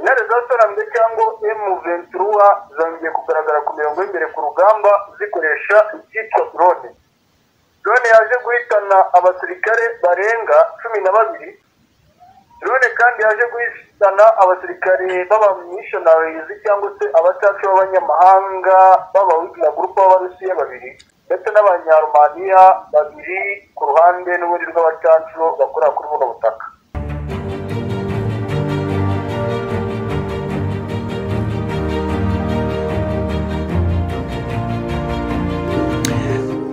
zasaramye cyangwa emu venturuwa zongeye kugaragara ku mirongo y'imbere ku rugamba zikoresha icyitwa drone drone yaje guhitana abasirikare barenga cumi na babiri drone kandi yaje guhitana abasirikare b'abamishonazi cyangwa se abacaca b'abanyamahanga b'abawigina gurupe b'abarusiya babiri ndetse n'abanyarumaniya babiri ku ruhande n'ubundi rw'abacacu bakorera kuri buno butaka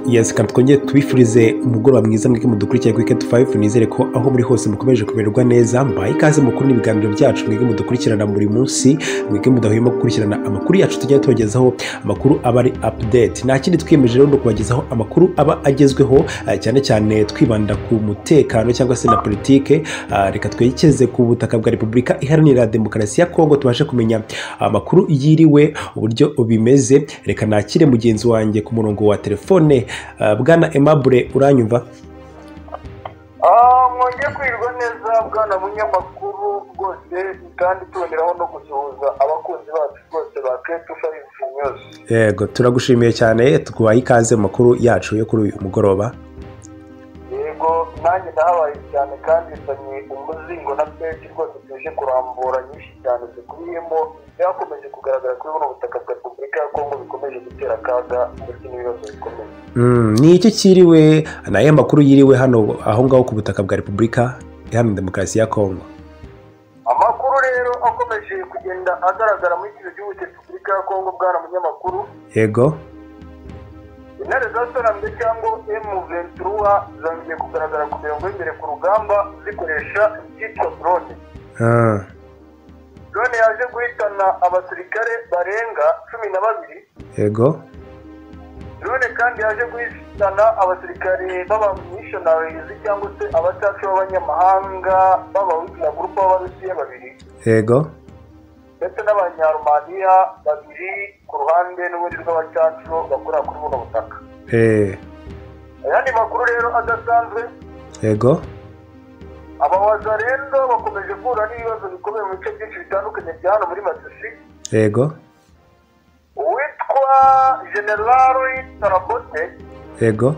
yes kandi twongere tubifurize umugoroba mwiza mwike mudukurikira kuri keti fayifu nizere ko aho muri hose mukomeje kumererwa neza mbaye ikaze mukuru n'ibiganiro byacu mwige mudukurikirana buri munsi mwige mudahwema gukurikirana amakuru yacu tujya tubagezaho amakuru aba ari apudeti nta kindi twiyemeje rero ni ukubagezaho amakuru aba agezweho eh, cyane cyane twibanda ku mutekano cyangwa se na politike Ah, reka twerekeze ku butaka bwa repubulika iharanira demokarasi ya kongo tubashe kumenya amakuru yiriwe uburyo bimeze reka nakire mugenzi wanjye ku murongo wa telefone Ah, bwana emabure uranyumva Ah, mwongeye kwirwa neza bwana munyamakuru rwose kandi tuboneraho no gusuhuza abakunzi bacu rwose ba keti fayifu nyuzi yego turagushimiye cyane twaha ikaze mu makuru yacu yo kuri uyu mugoroba yego nanjye nahabaye cyane kandi bizanye umuzingo na peti rwose tuje kurambura nyinshi cyane zikubiyemo byakomeje kugaragara kuri buno butaka bwa repubulika ya kongo bikomeje gutera akaga ndetse n'ibibazo bikomeye Mm, ni iki cyiriwe ni ayahe makuru yiriwe hano aho ngaho ku butaka bwa repubulika iharanira demokarasi ya kongo amakuru rero akomeje kugenda agaragara muri kino gihugu cya repubulika ya kongo bwana munyamakuru yego intare za sorambe cyangwa emu venturuwa zongeye kugaragara ku mirongo y'imbere ku rugamba zikoresha icyitwa drone Ah, drone yaje guhitana abasirikare barenga cumi na babiri yego drone kandi yaje guhitana abasirikare b'abamishonazi cyangwa se abacaca b'abanyamahanga b'abawigina gurupe b'abarusiya babiri yego ndetse n'abanyarumaniya babiri ku ruhande n'ubundi rw'abacacu bakorera kuri buno butaka eh, ayandi makuru rero adasanzwe yego abawaza rero bakomeje guhura n'ibibazo bikomeye mu bice byinshi bitandukanye bya hano muri masisi yego uwitwa generali tarabote yego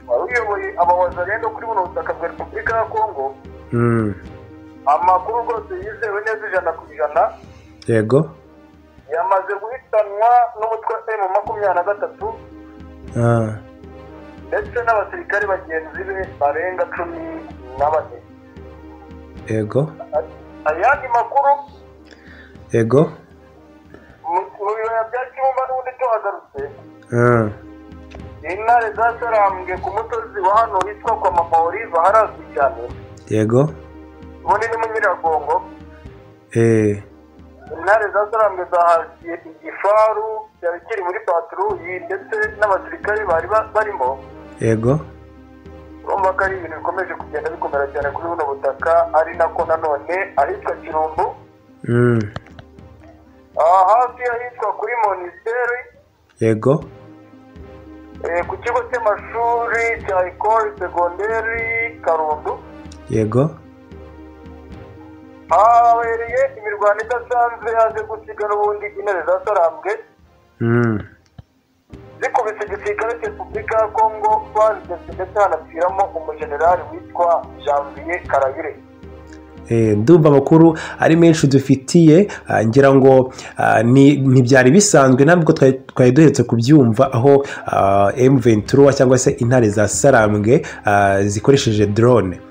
wari uyoboye abawaza rero kuri buno butaka bwa repubulika ya kongo Mm, amakuru rwose yizewe neza ijana ku ijana yego yamaze guhitanwa n'umutwe emu makumyabiri na gatatu Ah, ndetse n'abasirikare bagenzi be barenga cumi na bane yego ayandi makuru yego mu- mu bibaya bya kibumba n'ubundi tuhagarutse Ah, intare zasarambwe ku musozi wa hano hitwa kwa mama olive harazwi cyane yego ubundi ni mu nyiragongo eh, intare zasarambwe zahasiye igifaru cyari kiri muri paturuyi ndetse n'abasirikare bari ba- barimo yego urumva ko ari ibintu bikomeje kugenda bikomera cyane kuri buno butaka ari nako nanone ahitwa kirumbu Mm, aha hafi ahitwa kuri monisiteri yego Eh, ku kigo cy'amashuri cya ekore segonderi karundo yego habereye imirwano idasanzwe yaje gusiga n'ubundi intare zasarambwe Mm, zikubise igisirikare cya repubulika ya kongo bazitetse ndetse hanapfiramo umujenerali witwa janvier karabire eh, ndumva amakuru ari menshi dufitiye ah, ngira ngo ah, ni- ntibyari bisanzwe ntabwo twari twari duheretse kubyumva aho M23 cyangwa se intare za sarambwe ah, zikoresheje drone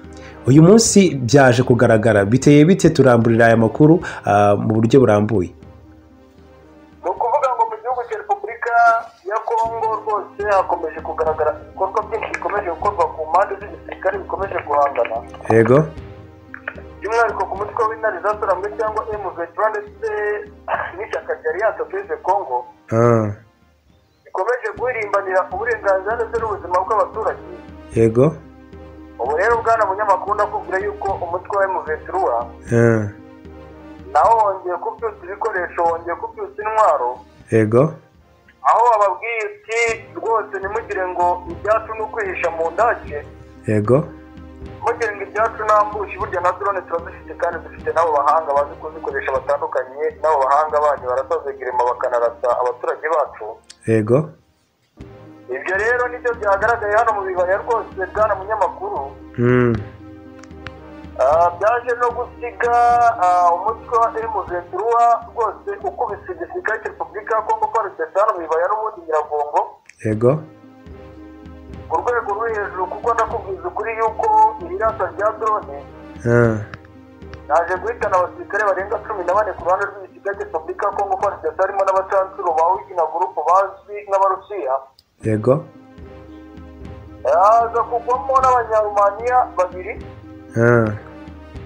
uyu munsi byaje kugaragara biteye bite turamburira aya makuru ah, mu buryo burambuye ni ukuvuga ngo mu gihugu cya repubulika ya kongo rwose hakomeje kugaragara ibikorwa byinshi bikomeje gukorwa ku mpande z'igisirikare bikomeje guhangana yego by'umwihariko ku mutwe w'intare zasorambwe cyangwa emuventura ndetse n'ishyaka rya aliyanse peze kongo Ah, rikomeje guhirimbanira uburenganzira ndetse n'ubuzima bw'abaturage yego ubu rero bwana munyamakuru ndakubwira yuko umutwe wa emuventura Ah, nawo wongeye kubyutsa ibikoresho wongeye kubyutsa intwaro yego aho wababwiye uti rwose ntimugire ngo ibyacu ni ukwihisha mu ndake yego bagenda ibyacu nta mbushi burya na drone turazifite kandi dufite n'abo bahanga bazi kuzikoresha batandukanye n'abo bahanga banyu barasazegirima bakanarasa abaturage bacu yego ibyo rero nibyo byagaragaye hano mu bibaya rwose bwana munyamakuru Mm. Ah, byaje no gusiga ah, umutwe wa emu ventura rwose ukubise igisirikare cya repubulika ya kongo parisesana mu bibaya n'ubundi nyiragongo yego ku rwego rwo hejuru kuko ndakubwiza ukuri yuko ibirasa bya drone Ah. naje guhitana abasirikare barenga cumi na bane ku ruhande rw'igisirikare cya repubulika ya kongo parisesana harimo n'abacancuro ba wigina gurupu bazwi nk'abarusiya yego haza kugwamo n'abanyarumaniya babiri Ah.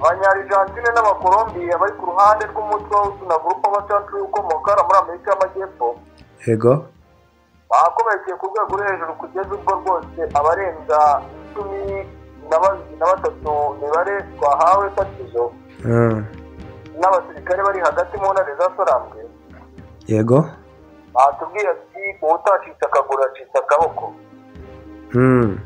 abanyarijantine n'abakolombiya bari ku ruhande rw'umutwe w'igina gurupu w'abacancuro ukomoka hano muri amerika y'amajyepfo yego bakomerekeye ku rwego rwo hejuru kugeza ubwo rwose abarenga cumi na ba- na batatu mibare twahawe fatizo Ah. n'abasirikare bari hagati mu ntare zasorambwe yego batubwiye ati uwutacitse akaguru acitse akaboko Mm.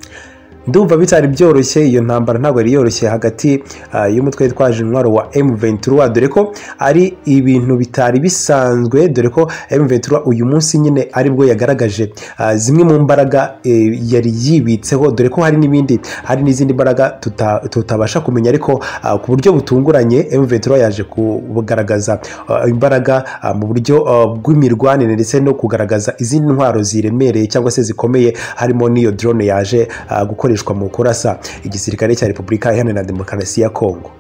ndumva bitari byoroshye iyo ntambara ntabwo yari yoroshye hagati ah, y'umutwe witwaje intwaro wa M23 dore ko ari ibintu bitari bisanzwe dore ko M23 uyu munsi nyine aribwo yagaragaje ah, zimwe mu mbaraga eh, yari yibitseho dore ko hari n'ibindi hari n'izindi mbaraga tuta- tutabasha kumenya ariko ah, ku buryo butunguranye M23 yaje kugaragaza ah, imbaraga ah, mu buryo ah, bw'imirwanire ndetse no kugaragaza izindi ntwaro ziremereye cyangwa se zikomeye harimo n'iyo drone yaje ah, gukoreshwa mu kurasa igisirikare cya repubulika iharanira demokarasi ya kongo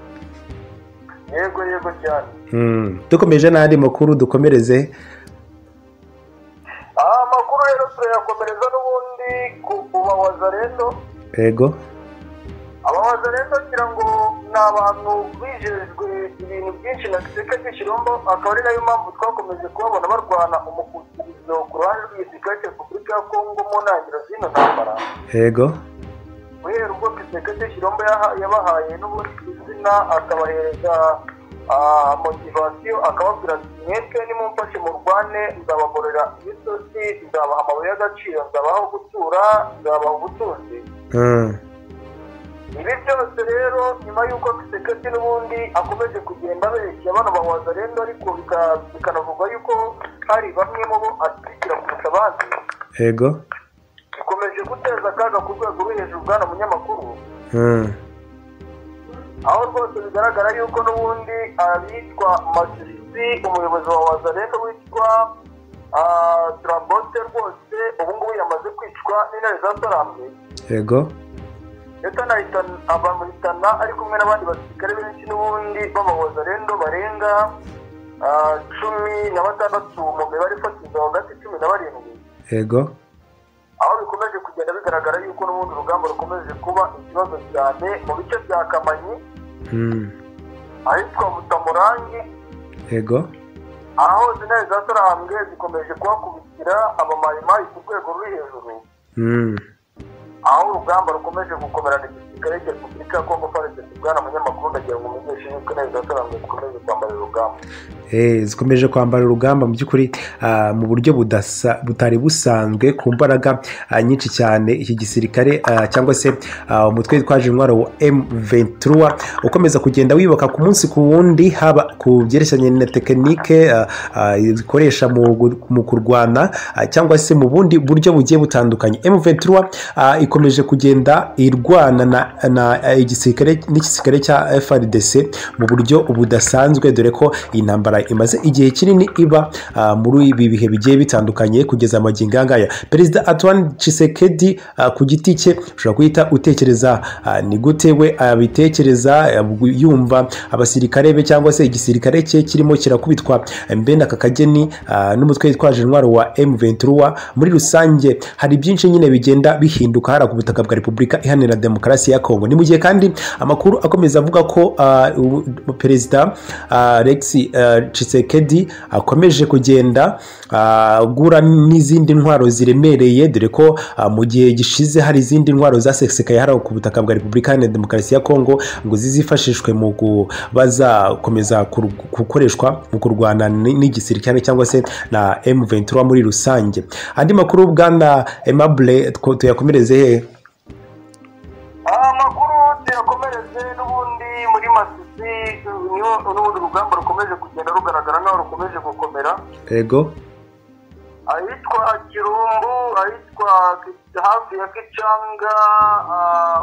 yego yego cyane dukomeje n'andi makuru dukomereze aha amakuru rero turayakomereza n'ubundi ku ku bawazarendo yego abawazarendo ngira ngo ni abantu bijejwe ibintu byinshi na gisirikare cy'ikirombo akaba ari nayo mpamvu twakomeje kubabona barwana umukurikizo ku ruhande rw'igisirikare cya repubulika ya kongo mu ntangiriro z'ino ntambara yego guhera ubwo perezida cy'ikirombo yabahaye n'ubundi izina akabahereza motivasiyo akababwira ati mwebwe nimumfashe murwane nzabagorera imisozi nzabaha amabuye y'agaciro nzabaha aho gutura nzabaha ubutunzi Mm. ibi byose rero nyuma y'uko kiseketi n'ubundi akomeje kugenda aberekera bano bawaza rero ariko bika- bikanavugwa yuko hari bamwe mu bo ashyigikira kurusha abandi yego bikomeje guteza akaga ku rwego rwo hejuru bwana munyamakuru Mm. aho rwose bigaragara yuko n'ubundi abitwa masisi umuyobozi wa wazareno witwa ah, turabote rwose ubu ngubu yamaze kwicwa n'intare za sarambwe yego ndetse anahitana- abamuhitana ari kumwe n'abandi basirikare benshi n'ubundi b'abawazarendo barenga ah, cumi na batandatu mu mibare ifatizo hagati cumi na barindwi yego aho bikomeje kugenda bigaragara yuko n'ubundi urugamba rukomeje kuba ikibazo cyane mu bice bya kamanyi Mm. ahitwa butamurangi yego aho intare za sarambwe zikomeje kuhakubitira abamayimayi ku rwego ruri hejuru Mm. aho urugamba rukomeje gukomerana igisirikare cya repubulika ya kongo farisesi bwana munyamakuru ndagira ngo umumenyeshe yuko intare za sarambwe zikomeje kwambara urugamba Eh, zikomeje kwambara urugamba mu by'ukuri ah, mu buryo budasa- butari busanzwe ku mbaraga ah, nyinshi cyane iki gisirikare ah, cyangwa se ah, umutwe witwaje intwaro wa M23 ukomeza kugenda wibuka ku munsi ku wundi haba ku byerekeranye na tekinike ah, ah, zikoresha mu gu- mu kurwana ah, cyangwa se mu bundi buryo bugiye butandukanye M23 ah, ikomeje kugenda irwana na, na eh, igisirikare n'igisirikare cya FRDC mu buryo budasanzwe dore ko iyi ntambara imaze igihe kinini iba ah, muri ibi bihe bigiye bitandukanye kugeza amagingo aya ngaya perezida Antoine Tshisekedi ah, ku giti cye ushobora guhita utekereza ah, ni gute we abitekereza ah, yumva abasirikare be cyangwa se igisirikare cye kirimo kirakubitwa mbene aka kageni ah, n'umutwe witwaje intwaro wa M23 muri rusange hari byinshi nyine bigenda bihinduka hara ku butaka bwa Repubulika Iharanira Demokarasi ya Kongo ni mu gihe kandi amakuru akomeza avuga ko ah, u- perezida ah, Alexis ah, Tshisekedi akomeje kugenda ah, agura n'izindi ntwaro ziremereye dore ko ah, mu gihe gishize hari izindi ntwaro zasesekaye hariya ku butaka bwa repubulika iharanira demokarasi ya kongo ngo zizifashishwe mu kuba zakomeza kur- gukoreshwa mu kurwana n- n'igisirikare cyangwa se na M23 muri rusange andi makuru bwana Aimable two- tuyakomereze hehe aha makuru tuyakomere hariho n'ubundi rugamba rukomeje kugenda rugaragara n'aho rukomeje gukomera yego ahitwa kirumbu ahitwa Ki- hafi ya kicanga ah,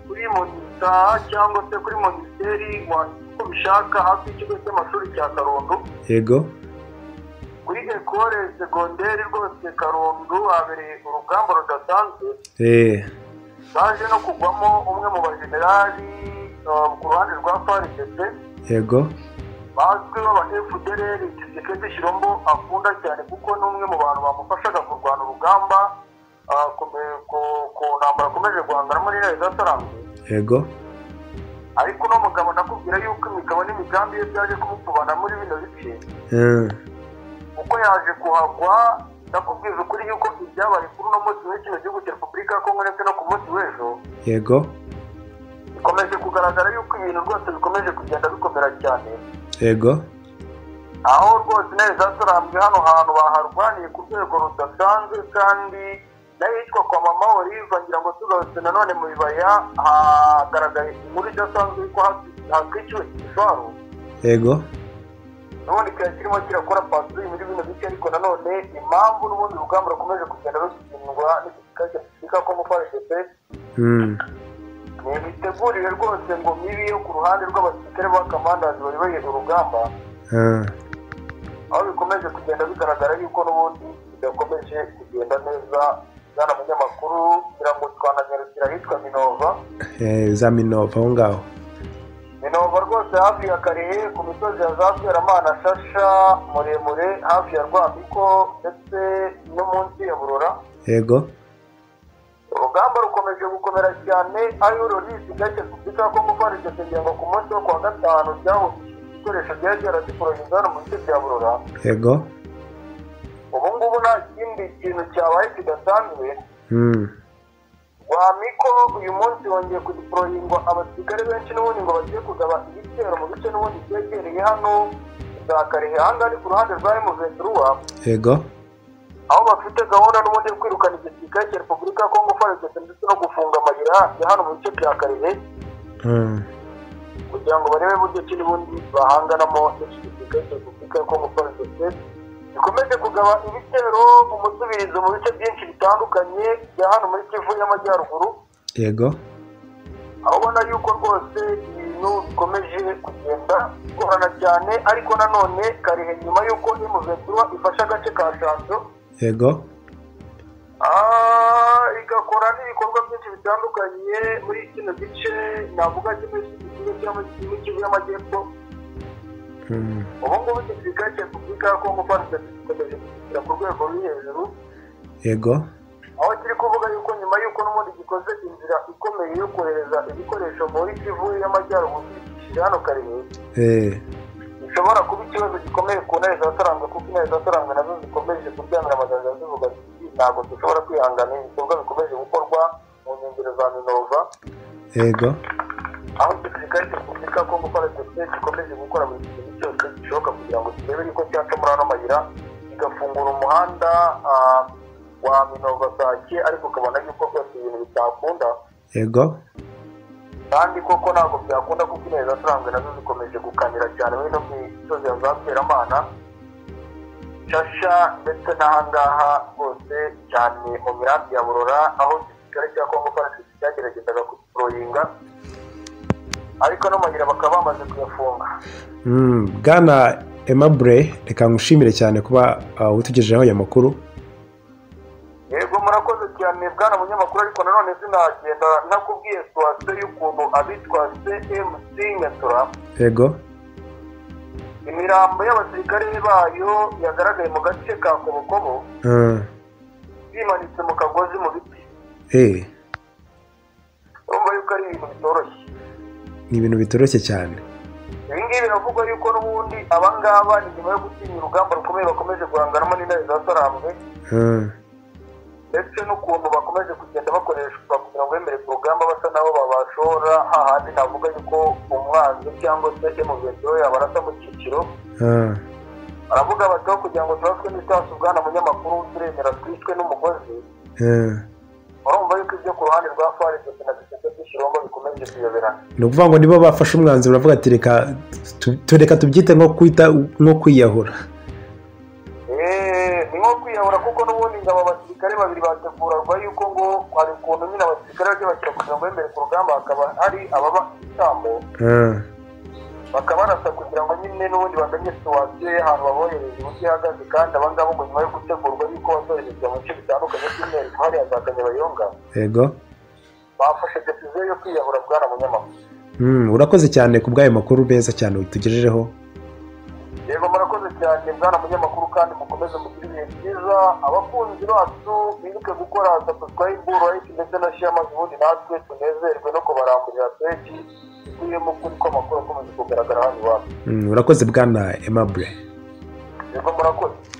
kuri monita cyangwa se kuri monisiteri uko bishaka hafi y'ikigo cy'amashuri cya karundo yego kuri ekole segonderi rwose karundo habereye urugamba rudasanzwe eee baje no kugwamo umwe mu bajenerali ah, ku ruhande rwa faridese yego bazwiho aba fdr gisekedi shirombo akunda cyane kuko ni umwe mu bantu bamufashaga kurwana urugamba ah, kome- ku- ku ntambara akomeje guhangana muri leta gasaramu yego ariko uno mugabo nakubwira yuko imigabo n'imigambi ye byaje kumupfubana muri bino bice eee kuko yaje kuhagwa ndakubwiza ukuri yuko ibyabaye kuri uno munsi muri kino gihugu cya repubulika ya kongo ndetse no ku munsi w'ejo yego bikomeje kugaragara yuko ibintu rwose bikomeje kugenda bikomera cyane yego aho rwose intebe zasorambwe hano hantu baharwaniye ku rwego rudasanzwe kandi n'ahitwa kwa mama olive ngira ngo tugarutse nanone mu bibaya hagaragaye inkuru idasanzwe yuko hasi- hatwiciwe igifaru yego n'ubundi kiba kirimo kirakora patrouille muri bino bice ariko nanone impamvu n'ubundi urugamba rukomeje kugenda rusindwa n'igisirikare cya repubulika ya kongo frdp Mm. ni imitegurire rwose ngo mibi yo ku ruhande rw'abasirikare ba kamandazi bayoboye urugamba Ah. aho bikomeje kugenda bigaragara yuko n'ubundi bidakomeje kugenda neza bwana munyamakuru kugira ngo twananyarukira ahitwa minova Eh, za minova aho ngaho minova rwose hafi ya karehe ku misozi ya za seramana shasha muremure hafi ya rwambiko ndetse no munsi ya burora yego urugamba rukomeje gukomera cyane aho rurizi gake kubita ko mufarisese kugira ngo ku munsi wo kuwa gatanu ryahujije ibikoresho byari byarazikorohereza hano mu bice bya burora yego ubu ngubu nta kindi kintu cyabaye kidasanzwe Mm. wamiko uyu munsi wongeye kudiporoyingwa abasirikare benshi n'ubundi ngo bagiye kugaba igitero mu bice n'ubundi byegereye hano za karehe ahangaha ni ku ruhande rwa emuventuruwa yego aho bafite gahunda n'ubundi yo kwirukana igisirikare cya repubulika ya kongo faregese ndetse no gufunga amayira ya hano mu bice bya karehe Mm. kugira ngo barebe buryo ki n'ubundi bahanganamo n'iki gisirikare cya repubulika ya kongo faregese gikomeje kugaba ibitero umusubirizo mu bice byinshi bitandukanye bya hano muri kivu y'amajyaruguru yego aho ubona yuko rwose ibintu bikomeje kugenda bigorana cyane ariko nanone karehe nyuma y'uko imuventura ifashe agace ka shanzo yego ah, igakora n'ibikorwa byinshi bitandukanye muri kino gice navuga kimwe cy'igihugu cyangwa kimwe cy'ikivu y'amajyepfo Mm. ubu ngubu igisirikare cya repubulika ya kongo farisesi gikomeje kugera ku rwego ruri hejuru yego aho kiri kuvuga yuko nyuma y'uko n'ubundi gikoze inzira ikomeye yo kohereza ibikoresho muri kivu y'amajyaruguru kigishije hano karehe Eh, bishobora kuba ikibazo gikomeye ku ntare za sarangwe kuko intare za sarangwe nazo zikomeje kubyanira amagambo zivuga ziti ntabwo dushobora kwihangana ibikorwa bikomeje gukorwa mu nkengero za minova yego aho igisirikare cya repubulika ya kongo faradese gikomeje gukora buri kintu cyose gishoboka kugira ngo kirebe yuko cyaca muri ano mayira kigafungura umuhanda ah, wa minova sake ariko ukabona yuko rwose ibintu bitakunda yego kandi koko ntabwo byakunda kuko intare za sarangwe nazo zikomeje gukanira cyane muri no misozi ya za seramana shasha ndetse n'ahangaha rwose cyane mu mirambi ya burora aho igisirikare cya kongo farasisi cyageragezaga kuproyinga ariko no mayira bakaba bamaze kuyafunga Mm, bwana emabure reka ngushimire cyane kuba uh, utugejejeho aya makuru yego murakoze cyane bwana munyamakuru ariko nanone sinagenda ntakubwiye situwasiyo y'ukuntu abitwa cmc nyatura yego imirambo y'abasirikare bayo yagaragaye mu gace ka kobokobo Ah, bimanitse mu kagozi mu biti eh, urumva yuko ari ibintu bitoroshye ni ibintu bitoroshye cyane ibi ngibi biravugwa yuko n'ubundi aba ngaba ni nyuma yo gutinya urugamba rukomeye bakomeje guhanganamo n'intare za sarambwe Ah, ndetse n'ukuntu bakomeje kugenda bakoreshwa kugira ngo bemere ku rugamba basa nabo babashora hahandi navuga yuko umwanzi cyangwa se emuventi we yabarasa mu cyiciro ah, aravuga bataho kugira ngo turaswe n'isasu bwana munyamakuru turemera twicwe n'umugozi ah, urumva yuko ibyo ku ruhande rwa farg na bisetse by'ikirombo bikomeje kuyoberana ni ukuvuga ngo niba bafashe umwanzuro bavuga ati reka tu- tureka tubyite nko kwita nko kwiyahura Eh, ni nko kwiyahura kuko n'ubundi ngo aba basirikare babiri bategurarwa yuko ngo hari ukuntu nyine abasirikare bajya bashyira kugira ngo bemere ku rugamba hakaba hari ababa isambo Ah, bakaba banasa kugira ngo nyine n'ubundi bamenye situwasiyo y'ahantu babohereza uburyo ihagaze kandi abangabo ngo nyuma yo gutegurwa yuko bazoherezwa mu bice bitandukanye by'umwihariko hariya za kanyabayonga yego bafashe desiziyo yo kwiyahura bwana munyamakuru Mm, urakoze cyane ku bw'ayo makuru meza cyane utugejejeho yego murakoze cyane bwana munyamakuru kandi mukomeze mugire ibihe byiza abakunzi bacu bibuke gukora subscribe like ndetse na share maze ubundi natwe tunezerwe no kubaramburira benshi bikwiye mu kuri ko amakuru akomeje kugaragara hano iwacu Mm, urakoze bwana emabure yego murakoze